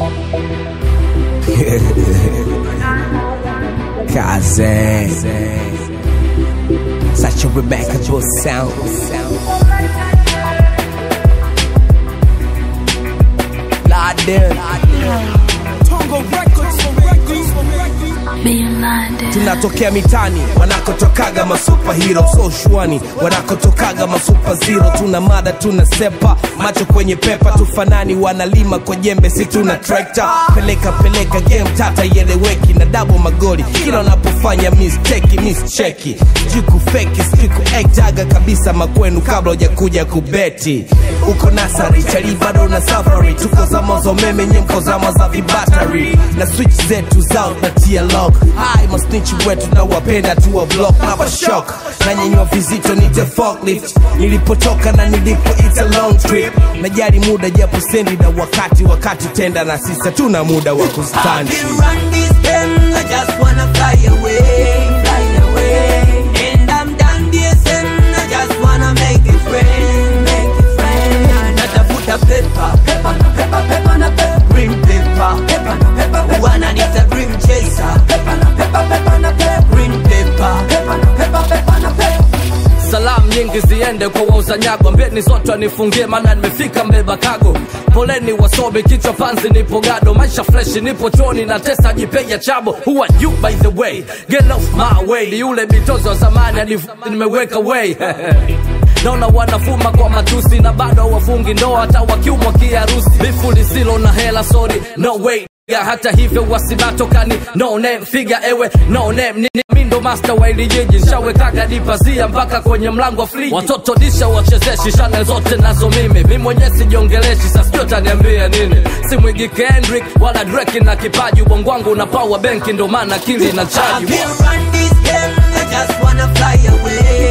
Kaze. Such a remarkable sound. Laden. tunatokea mitani wanakotokaga masupahiro so shwani wanakotokaga masupaziro tuna mada tuna sepa macho kwenye pepa tufanani wanalima kwa jembe si tuna trekta peleka peleka game tata ieleweki na dabo magoli kila unapofanya misteki mischeki sijui kufeki sijui kuektaga kabisa makwenu kabla hujakuja kubeti uko nasari chali bado na safari tuko zama za umeme nyemko zama za vibatari na switch zetu zao na tia lock hai masnichi wetu na wapenda tuwa block na shock na nyenywa vizito nite forklift nilipotoka na nilipo it's a long trip najali muda japo sendi na wakati wakati tenda na sisa tuna muda wa I kustandi can run this game, I just wanna fly away, fly away. And I'm done DSM, I just wanna make it rain, make it rain. Natafuta paper, paper na paper, paper na paper, green paper, paper na paper. Wananiita dream chaser, paper na paper, paper na paper, green paper, paper na paper, paper na paper. salamu nyingi ziende kwa wauza nyago mbeni zote wanifungie maana nimefika mbeba kago poleni wasomi kichwa panzi nipo gado maisha freshi nipo choni na tesa jipeja chabo who are you by the way get off my way ni yule mitozo wa zamani hadi nimeweka way naona wanafuma kwa matusi na bado hawafungi ndoa hata wakiumwa kiharusi bifu lisilo na hela sorry no way ya hata hivyo wasibatokani no name figa ewe no name nini mindo master wa ili jiji nshawekaga dipazia mpaka kwenye mlango wa friji watoto disha wachezeshi shane zote nazo mimi mi mwenyewe sijiongeleshi sasijua taniambia nini simwigi kendrick wala dreki na kipaji ubongo wangu una power benki ndo maana akili na I chaji can run this game, I just wanna fly away,